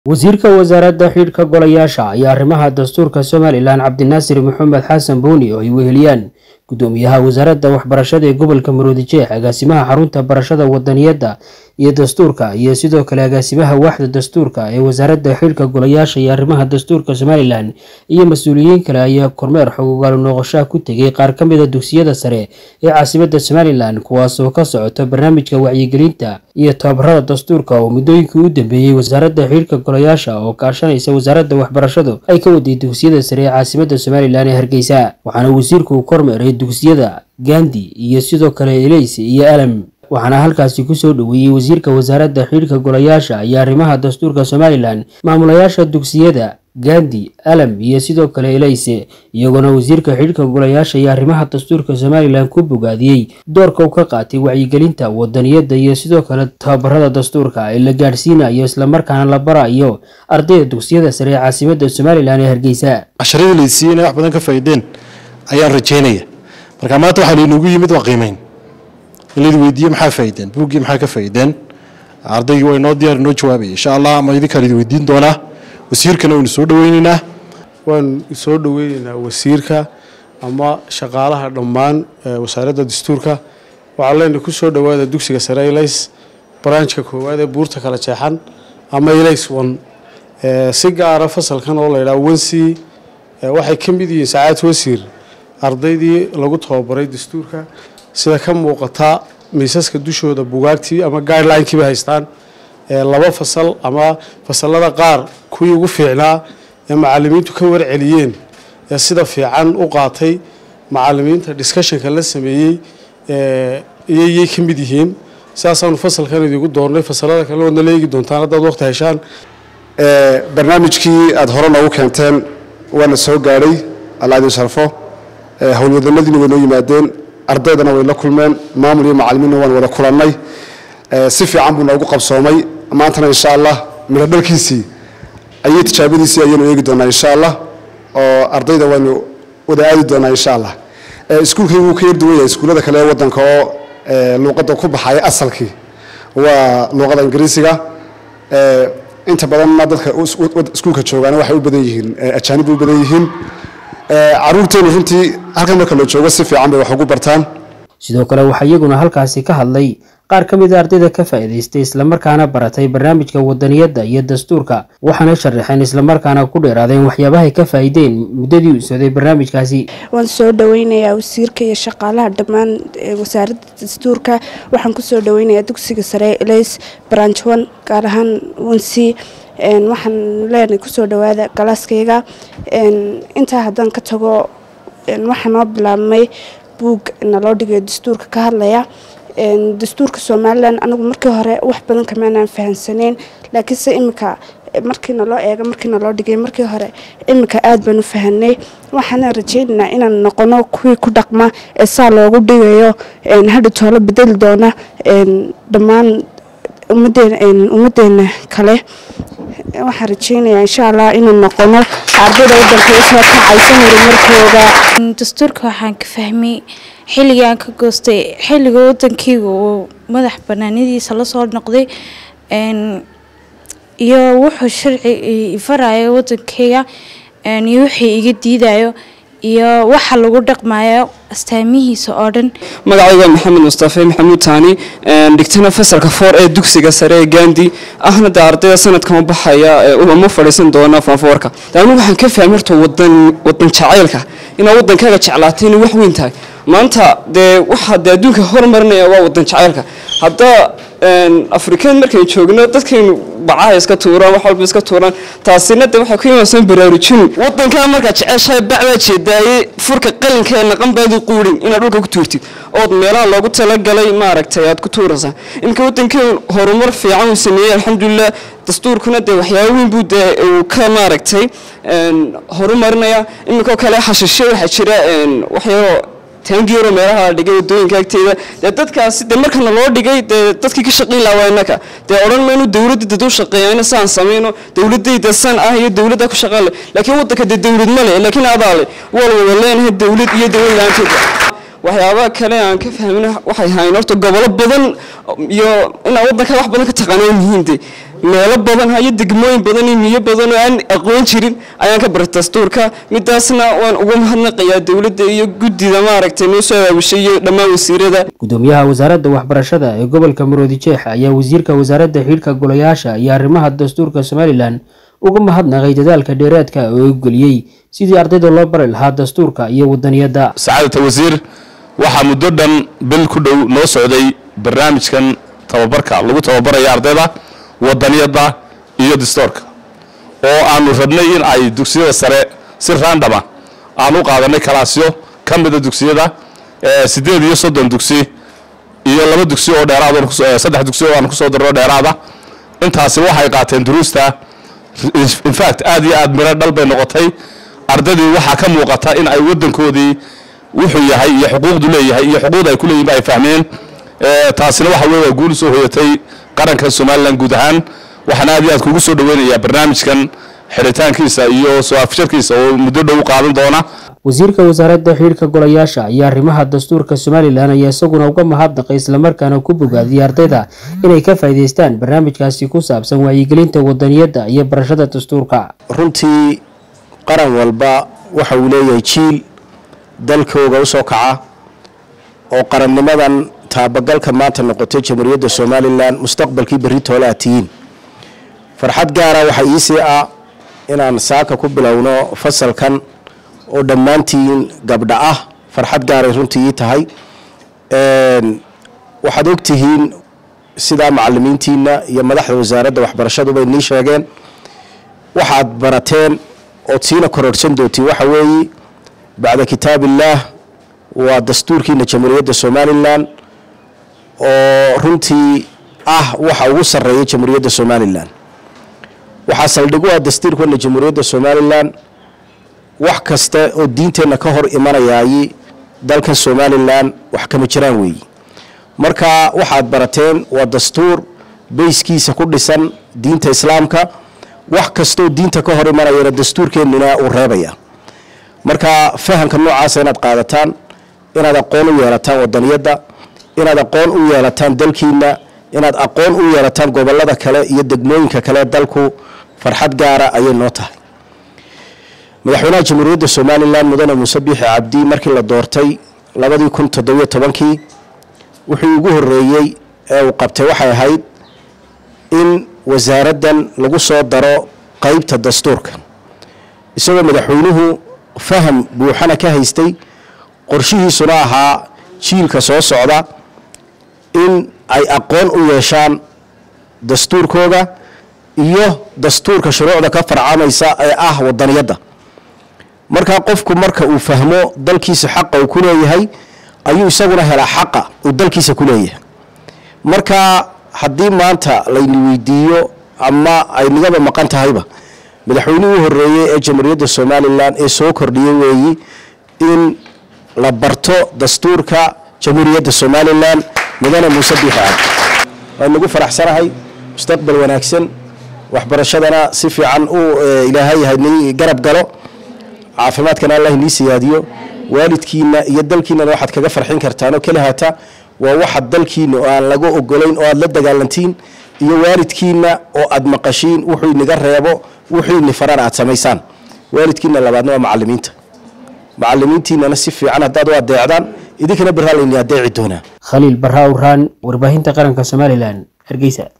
wasiirka wasaaradda xidhiidhka golayaasha ayaa arrimaha dastuurka somalilan cabdinaasir maxamed xasan buuni oo ay weheliyaan gudoomiyaha wasaaradda waxbarashada ee gobolka maroodijeex agaasimaha xarunta barashada wadaniyadda iyo dastuurka iyo sidoo kale agaasimaha waaxda dastuurka ee wasaaradda xidhiidhka golayaasha iyo arrimaha dastuurka somalilan iyo mas-uuliyiin kale ayaa kormeer xogogaalo noqoshaha ku tegay qaar ka mid a dugsiyada sare ee caasimada somalilan kuwaasoo ka socota barnaamijka wacyigelinta iyo tababarada dastuurka oo muddooyinkii u dambeeyey wasaaradda xidhiidhka golayaasha oo kaashanaysa wasaaradda waxbarashadu ay ka waday dugsiyada sare ee caasimada somalilan ee hargeysa waxaana wasiirku uu kormeeray dugsiyada gandi iyo sidoo kale eleys iyo alam waxaana halkaasi kusoo dhoweeyey wasiirka wasaaradda xidhiidhka golayaasha iyo arrimaha dastuurka somalilan maamulayaasha dugsiyada gandi alam iyo sidoo kale eleyse iyagoona wasiirka xidhiidhka golayaasha iyo arrimaha dastuurka somalilan ku bogaadiyey doorka uu ka qaatay wacyigelinta wadaniyadda iyo sidoo kale tababarada dastuurka ee la gaadhsiinayo islamarkaana la barayo ardayda dugsiyada sare ee caasimada somalilan ee hargeysa casharadii laysiiyey inay wax badan ka faa'iideen ayaan rajaynaya marka maanta waxaa laynagu yimid waa qiimeyn in laydi weydiiye maxaa faa'iideen buuggii maxaa ka faa'iideen ardaygii waa inoo diyaar inoo jawaabaya insha allah ama idinkaan idi weydiin doonaa wasiirkana waynu soo dhaweyneynaa waan soo dhoweyneynaa wasiirka ama shaqaalaha dhammaan wasaaradda dastuurka waxaa leenahay ku soo dhowaada dugsiga sare elays baraanjka koowaad ee buurta kala jeexan ama elays one si gaara fasalkan oo laydhaha wensi waxay ka mid yihiin sacaad wasiir ardaydii lagu tababaray dastuurka sida ka muuqata miisaska dushooda bugaagtii ama guidelinkiiba haystaan laba fasal ama fasalada qaar kuwii ugu fiicnaa ee macalimiintu ka warceliyeen ee sida fiican u qaatay macalimiinta discussionka la sameeyey iyayay ka mid yihiin sidaasaanu fasalkan idigu doornay fasalada kale waadna leegi doontaan haddaad waqti heshaan barnaamijkii aada hore noogu keenteen waana soo gaadhay alla idin sharfo howlwadanadiina way noo yimaadeen ardaydana way la kulmeen maamul iyo macalimiinna waan wada kulannay si fiican buu noogu qabsoomay maantana insha allah midho dhalkiisii ayay tijaabadiisii ayaynu eegi doonaa insha allah oo ardayda waynu wada aadi doonaa insha allah iskuulkaygu wuu ka yar duwan yahay iskuullada kale ee waddanka oo luuqadda ku baxaya asalkii waa luuqada ingiriisiga inta badanna dadka iskuulka joogaana waxay u badan yihiin ajaanib u badan yihiin caruurteenu runtii halkan marka la joogo si fiican bay wax ugu bartaan sidoo kale waxaa iyaguna halkaasi ka hadlay qaar ka mid a ardayda ka faa'iidaystay islamarkaana baratay barnaamijka wadaniyadda iyo dastuurka waxaana sharaxeen islamarkaana ku dheeraadeen waxyaabahay ka faa'iideen muddadii u socday barnaamijkaasi waan soo dhaweynayaa wasiirka iyo shaqaalaha dhammaan wasaaradda dastuurka waxaan kusoo dhaweynayaa dugsiga sare eleys branchon gaar ahaan wensi waxaan leenahay kusoo dhawaada galaaskayga intaa haddaan ka tago waxaa noo bilaabmay buug naloo dhigayo dastuurka ka hadlaya dastuurka somalilan anigu markii hore wax badan kamaanaan fahansaneyn laakiinse iminka markii naloo eega markii naloo dhigay markii hore iminka aada baan u fahanay waxaana rajaynaynaa inaan noqono kuwii ku dhaqma ee saa loogu dhigayo hadha toolo bedeli doona dhammaan ummadeena kale waxaan rajeynayaa insha allah inaan noqono ardayda wadanka usoo kacaysa horumarkooda dastuurka waxaan ka fahmay xilligii aan ka goostay xilliga wadankeyga uu madax banaanadiisa lasoo noqday iyo wuxuu sharci farayo wadankeyga iyo wixii iga diidayo iyo waxa lagu dhaqmayo astaamihiisa oo dhan magacayga maxamed mustafe maxamuud taani dhigtana fasalka foor ee dugsiga sare ee gandi ahna de ardayda sanadkan baxaya uma fadhiisan doona fanfoorka anigu waxaan ka fahmay horta wadan wadan jacaylka inaad wadankaaga jeclaatay inay wax weyn tahay maanta dee waxaa dee adduunka horumarinaya waa wadan jacaylka hadda afrikaan markaynu joogno dadkaynu bacaha iska tuuraan wax walba iska tuuraan taasina de waxay ku imaansan baraarujin wadankaa markaad jeceshahay bacbaa jeedaaye furka qalinka ee naqanbaadu quurin inaad dhulka ku tuurtid ood meelaha loogu talagalay maaragtay aad ku tuuraysaa iminka wadankeen horumar fiican uu sameeyey alxamdulilah dastuurkuna dee waxyaaba weyn buu dee uu ka maaragtay horumarinaya iminkao kale xashishe waxaa jira waxyaabo taangiyaro meelaha la dhigay wadooyinka agteeda dee dadkaasi dee markana loo dhigay dee dadkii ka shaqayn lahaa waa innaka dee odhan maynu dowladda dad u shaqeeyayna saan samayno dowladayda san ah iyo dowladda ku shaqaan leh laakiin waddanka dee dowlad ma leh laakiin adaa leh waa la wada leenahay dowlad iyo dowlad la-aanteeda waxyaabaha kale aan ka fahmin waxay ahayn horta gobolo badan iyo inaa waddanka wax badan ka taqaanaan yihiin de meelo badan iyo degmooyin badan iyo miyo badan oo aan aqoon jirin ayaan ka baray dastuurka midaasna waan uga mahadnaqayaa dowladda iyo guddida maaragtay noo soo aabushay iyo dhammaan wasiirada gudoomiyaha wasaaradda waxbarashada ee gobolka maroodi jeex ayaa wasiirka wasaaradda xidhiidhka golayaasha iyo arrimaha dastuurka somalilan uga mahadnaqay dadaalka dheeraadka oo u geliyey sidii ardayda loo bari lahaa dastuurka iyo wadaniyadda sacaadata wasiir waxaa muddo dhan bil ku dhow noo socday barnaamijkan tababarka lagu tababaraya ardayda wadaniyadda iyo dastuurka oo aanu rabnay in ay dugsiyada sare si raandhama aan u qaadanay kalaasyo ka mida dugsiyada siddeed iyo soddon dugsi iyo laba dugsi oo dheeraad saddex dugsi oo aan kusoo darno dheeraada intaasi waxay qaateen duruusta infact aad iyo aad miro dhal bay noqotay ardaydii waxaa ka muuqata in ay wadankoodii wuxuu yahay iyo xuquuqdu leeyahay iyo xuquuqda ay ku leeyihin ba ay fahmeen taasina waxa weye waa guul soo hoyatay qaranka somalilan guud ahaan waxaan aad iyo aad kugu soo dhaweynayaa barnaamijkan xiritaankiisa iyo soo afjarkiisa oo muddo dhow qaadan doona wasiirka wasaaradda xidhiidhka golayaasha iyo arrimaha dastuurka somalilan ayaa isaguna uga mahadnaqay islamarkaana ku bogaadiyay ardayda inay ka faa'iidaystaan barnaamijkaasi ku saabsan wacyigelinta wadaniyadda iyo barashada dastuurka runtii qaran walba waxa uu leeyahay jiil dalkooga u soo kaca oo qarannimadan taabagalka maanta noqotay jamhuuriyadda somalilan mustaqbalkii berri toole aad tihiin farxad gaara waxaa iisii ah inaan saaka ku bilowno fasalkan oo dhammaantiin gabdha ah farxad gaaray runtii ii tahay waxaad ogtihiin sidaa macalimiintiina iyo madaxda wasaaradda waxbarashaduba inii sheegeen waxaad barateen ood siina kororhsan doontiin waxa weeye bacda kitaab illaah waa dastuurkiina jamhuuriyadda somalilan oo runtii ah waxa ugu sarreeya jamhuuriyadda somalilan waxaa saldhig u ah dastuurkeena jamhuuriyadda somalilan wax kasta oo diinteenna ka hor imanayaayi dalkan somalilan wax kama jiraan weeyi marka waxaad barateen waa dastuur bayskiisa ku dhisan diinta islaamka wax kastaoo diinta ka hor imanayana dastuurkeennina uu reebaya marka fahamka noocaasa inaad qaadataan inaad aqoon u yeelataan wadaniyadda inaad aqoon u yeelataan dalkiina inaad aqoon u yeelataan gobolada kale iyo degmooyinka kale dalku farxad gaara ayay noo tahay madaxweynaha jamhuuriyadda somalilan mudane muuse biixi cabdi markii la doortay labadii kun toddobiyo tobankii wuxuu ugu horeeyey ee uu qabtay waxay ahayd in wasaaraddan lagu soo daro qeybta dastuurka isagoo madaxweynuhu faham buuxana ka haystay qorshihiisuna ahaa jiilka soo socda in ay aqoon u yeeshaan dastuurkooga iyo dastuurka shuruucda ka farcamaysa ee ah wadaniyadda markaa qofku marka uu fahmo dalkiisa xaqa uu ku leeyahay ayuu isaguna helaa xaqa uu dalkiisa ku leeyahay marka haddii maanta layni weydiiyo ama ay nigaba maqan tahayba madaxweynihii u horeeyey ee jamhuuriyadda somalilan ee soo kordhiyey weeyi in la barto dastuurka jamhuuriyadda somalilan mudane muuse biixi cabdi waan nagu faraxsanahay mustaqbal wanaagsan waxbarashadana si fiican u ilaahay hani garab galo caafimaadkana allah inii siyaadiyo waalidkiina iyo dalkiinana waxaad kaga farxin kartaan oo keli hata waa waxa dalkiina oo aan laga ogolayn oo aad la dagaalantiin iyo waalidkiina oo aad maqashiin wuxuu inaga reebo wuxuu ini farana aad samaysaan waalidkiina labaadna waa macalimiinta macalimiintiinana si fiican haddaad u adeecdaan idinkana barraa layni adeeci doonaa khaliil barraa uraan warbaahinta qaranka somalilan hargeysa